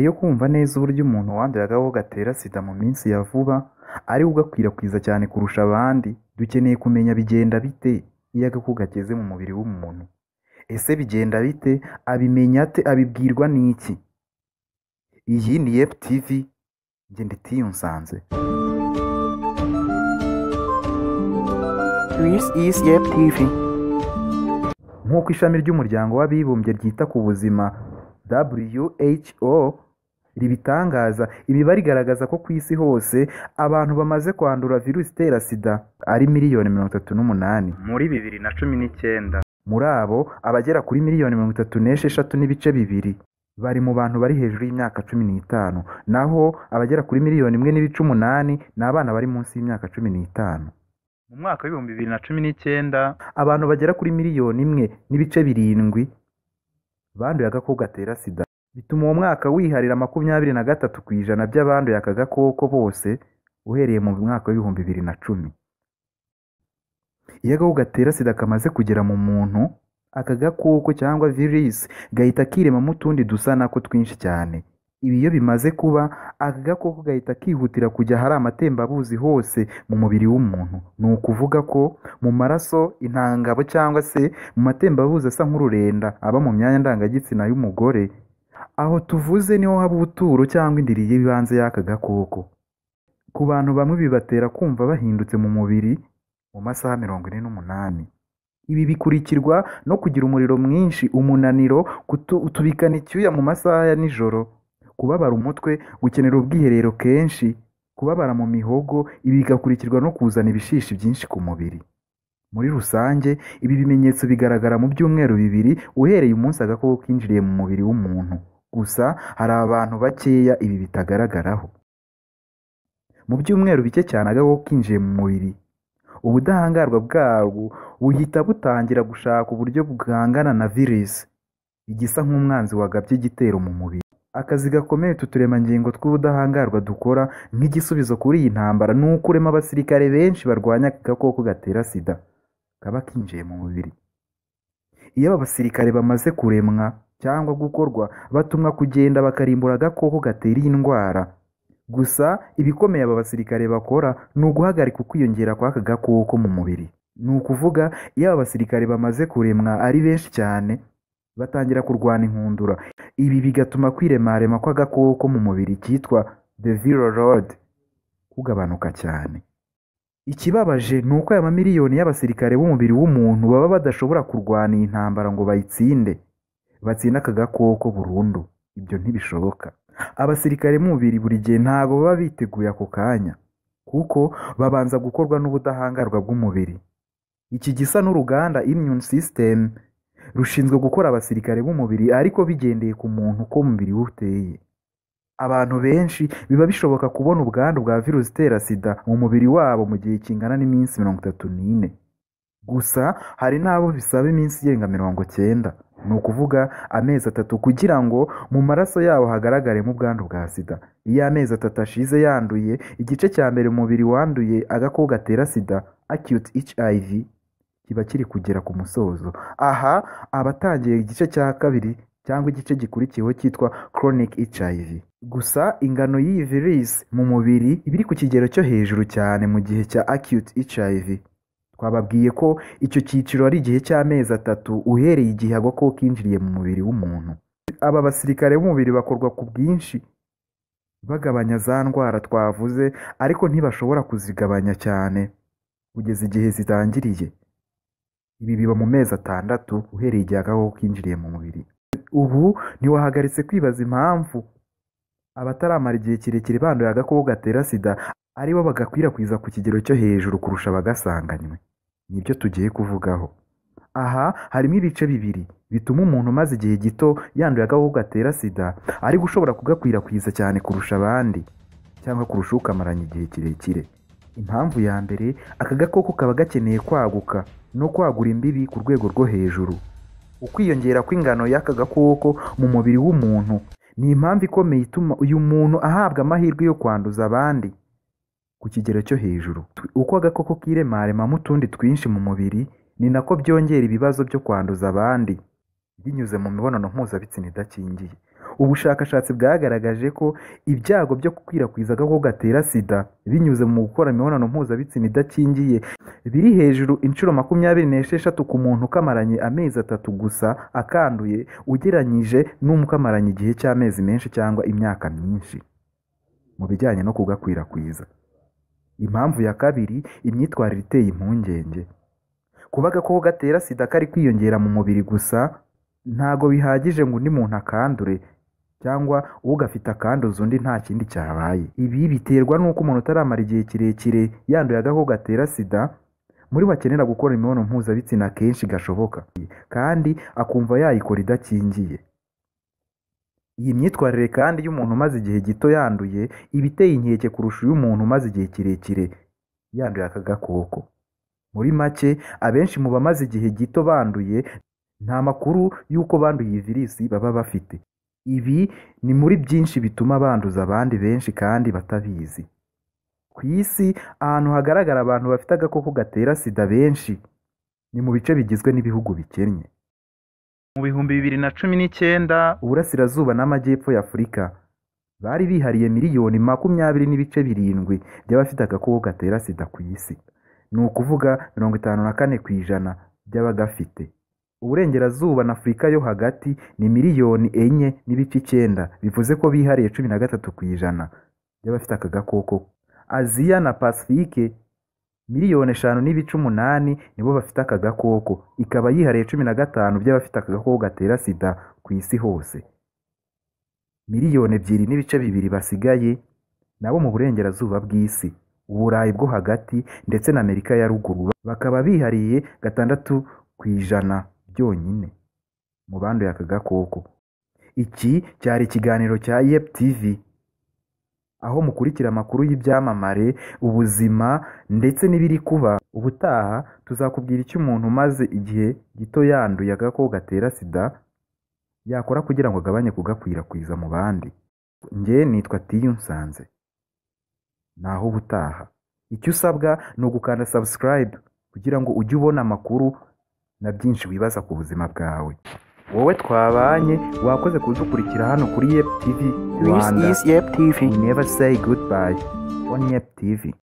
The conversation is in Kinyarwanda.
yo kumva neza uburyo umuntu wanduye agakoko gatera sida mu minsi ya vuba ari we ugakwirakwiza cyane kurusha abandi, dukeneye kumenya bigenda bite iyo agakoko kageze mu mubiri w'umuntu. Ese bigenda bite? Abimenya ate? Abibwirwa n'iki? Iyi ni Yefu TV, njye ndi Tiyunsanze. This is Yep TV. nk'uko ishami ry'umuryango w'abibumbye ryita ku buzima WHO ribitangaza imibare igaragaza ko ku isi hose abantu bamaze kwandura virusi itera sida ari miliyoni mirongo itatu n'umunani muri bibiri na cumi n'icyenda muri abo abagera kuri miliyoni mirongo itatu n'esheshatu n'ibice bibiri bari mu bantu bari hejuru y'imyaka cumi n'itanu naho abagera kuri miliyoni imwe n'ibice umunani ni abana bari munsi y'imyaka cumi n'itanu mu mwaka w'ibihumbi bibiri na cumi n'icyenda abantu bagera kuri miliyoni imwe n'ibice birindwi banduye agakoko gatera sida bituma uwo mwaka wiharira makumyabiri na gatatu ku ijana by'abanduye aka gakoko bose uhereye mu mwaka w'ibihumbi bibiri na cumi iyo agakoko gatera sida kamaze kugera mu muntu aka gakoko cyangwa virisi gahita kiremamo utundi dusa nako twinshi cyane ibi iyo bimaze kuba aka gakoko gahita kihutira kujya ahari amatembabuzi hose mu mubiri w'umuntu ni ukuvuga ko mu maraso intangabo cyangwa se mu matembabuzi asa nk'ururenda aba mu myanya ndangagitsina y'umugore aho tuvuze niho haba ubuturo cyangwa indiri y'ibanze y'aka gakoko ku bantu bamwe bibatera kumva bahindutse mu mubiri mu masaha mirongo ine n'umunani ibi bikurikirwa no kugira umuriro mwinshi umunaniro kutu- utubikana icyuya mu masaha ya nijoro kubabara umutwe gukenera ubwiherero kenshi kubabara mu mihogo ibi bigakurikirwa no kuzana ibishishi byinshi ku mubiri muri rusange ibi bimenyetso bigaragara mu byumweru bibiri uhereye umunsi agakoko kinjiriye mu mubiri w'umuntu gusa hari abantu bakeya ibi bitagaragaraho mu byumweru bike cyane agakoko kinjiye mu mubiri ubudahangarwa bwarwo buhita butangira gushaka uburyo bwangana na virusi igisa nk'umwanzi wagabye igitero mu mubiri akazi gakomeye utu turemangingo tw'ubudahangarwa dukora nk'igisubizo kuri iyi ntambara ni ukurema abasirikare benshi barwanya aka gakoko gatera sida kaba kinjiye mu mubiri iyo aba basirikare bamaze kuremwa cyangwa gukorwa batumwa kugenda bakarimbura agakoko gatera iyi ndwara gusa ibikomeye aba basirikare bakora ni uguhagarika ukwiyongera kw'aka gakoko mu mubiri ni ukuvuga iyo aba basirikare bamaze kuremwa ari benshi cyane batangira kurwana inkundura ibi bigatuma kwiremarema kw'agakoko mu mubiri kitwa the viral load kugabanuka cyane ikibabaje ni uko aya mamiliyoni y'abasirikare b'umubiri w'umuntu baba badashobora kurwana iyi ntambara ngo bayitsinde batsinda aka gakoko burundu ibyo ntibishoboka abasirikare mu mubiri buri gihe ntabwo baba biteguye ako kanya kuko babanza gukorwa n'ubudahangarwa bw'umubiri iki gisa n'uruganda immune system rushinzwe gukora abasirikare b'umubiri ariko bigendeye ku muntu uko umubiri we uteye abantu benshi biba bishoboka kubona ubwandu bwa virusi itera sida mu mubiri wabo mu gihe kingana n'iminsi mirongo itatu n'ine gusa hari n'abo bisaba iminsi irenga mirongo cyenda ni ukuvuga amezi atatu kugira ngo mu maraso yabo hagaragaremo ubwandu bwa sida iyo amezi atatu ashize yanduye igice cya mbere umubiri wanduye agakoko gatera sida acute hiv kiba kiri kugera ku musozo aha abatangiye igice cya kabiri cyangwa igice gikurikiyeho cyitwa chronic HIV gusa ingano y'iyi virusi mu mubiri iba iri ku kigero cyo hejuru cyane mu gihe cya acute HIV twababwiye ko icyo cyiciro ari igihe cy'amezi atatu uhereye igihe agakoko kinjiriye mu mubiri w'umuntu aba basirikare b'umubiri bakorwa ku bwinshi bagabanya za ndwara twavuze ariko ntibashobora kuzigabanya cyane kugeza igihe zitangiriye ibi biba mu mezi atandatu uhereye igihe agakoko kinjiriye mu mubiri ubu ntiwahagaritse kwibaza impamvu abataramara igihe kirekire banduye agakoko gatera sida ari bo bagakwirakwiza ku kigero cyo hejuru kurusha abagasanganywe nibyo tugiye kuvugaho aha harimo ibice bibiri bituma umuntu umaze igihe gito yanduye agakoko gatera sida ari gushobora kugakwirakwiza cyane kurusha abandi cyangwa kurusha ukamaranye igihe kirekire impamvu ya mbere aka gakoko kaba gakeneye kwaguka no kwagura imbibi ku rwego rwo hejuru ukwiyongera kw'ingano y'aka gakoko mu mubiri w'umuntu ni impamvu ikomeye ituma uyu muntu ahabwa amahirwe yo kwanduza abandi ku kigero cyo hejuru uko agakoko kiremaremamo utundi twinshi mu mubiri ni nako byongera ibibazo byo kwanduza abandi binyuze mu mibonano mpuzabitsina idakingiye ubushakashatsi bwagaragaje ko ibyago byo gukwirakwiza agakoko gatera sida binyuze mu gukora imibonano mpuzabitsina idakingiye biri hejuru inshuro makumyabiri n'esheshatu ku muntu ukamaranye amezi atatu gusa akanduye ugereranyije n'umukamaranye igihe cy'amezi menshi cyangwa imyaka myinshi mu bijyanye no kugakwirakwiza impamvu ya kabiri imyitwarire iteye impungenge kuba agakoko gatera sida kari kwiyongera mu mubiri gusa ntago bihagije ngo undi muntu akandure cyangwa ugafite akanduza undi nta kindi cyabaye ibi biterwa n'uko umuntu utaramara igihe kirekire yanduye agakoko gatera sida muri bakenera gukora imibonano mpuzabitsina kenshi gashoboka kandi akumva yayikora idakingiye iyi myitwarire kandi y'umuntu umaze igihe gito yanduye iba iteye inkeke kurusha iy'umuntu umaze igihe kirekire yanduye aka gakoko muri make abenshi mu bamaze igihe gito banduye nta makuru y'uko banduye iyi virisi baba bafite ibi ni muri byinshi bituma banduza abandi benshi kandi batabizi ku isi ahantu hagaragara abantu bafite agakoko gatera sida benshi ni mu bice bigizwe n'ibihugu bikennye mu bihumbi bibiri na cumi n'icyenda uburasirazuba n'amajyepfo y'afurika bari bihariye miliyoni makumyabiri n'ibice birindwi by'abafite agakoko gatera sida ku isi ni ukuvuga mirongo itanu na kane ku ijana by'abagafite uburengerazuba na afurika yo hagati ni miliyoni enye n'ibice icyenda bivuze ko bihariye cumi na gatatu ku ijana by'abafite aka gakoko aziya na pasifike miliyoni eshanu n'ibice umunani nibo bafite aka gakoko ikaba yihariye cumi na gatanu by'abafite aka gakoko gatera sida ku isi hose miliyoni ebyiri n'ibice bibiri basigaye nabo mu burengerazuba bw'isi uburayi bwo hagati ndetse na amerika ya ruguru bakaba bihariye gatandatu ku ijana byonyine mu banduye aka gakoko iki cyari ikiganiro cya yep tv aho mukurikira amakuru y'ibyamamare ubuzima ndetse n'ibiri kuba ubutaha tuzakubwira icyo umuntu umaze igihe gito yanduye agakoko gatera sida yakora kugira ngo agabanye kugakwirakwiza mu bandi njye nitwa tiyunsanze naho ubutaha icyo usabwa ni ugukanda subscribe kugira ngo ujye ubona amakuru na byinshi wibaza ku buzima bwawe wowe twabanye wakoze kudukurikira hano kuri yep tv This rwanda is Yep TV. never say goodbye on yep tv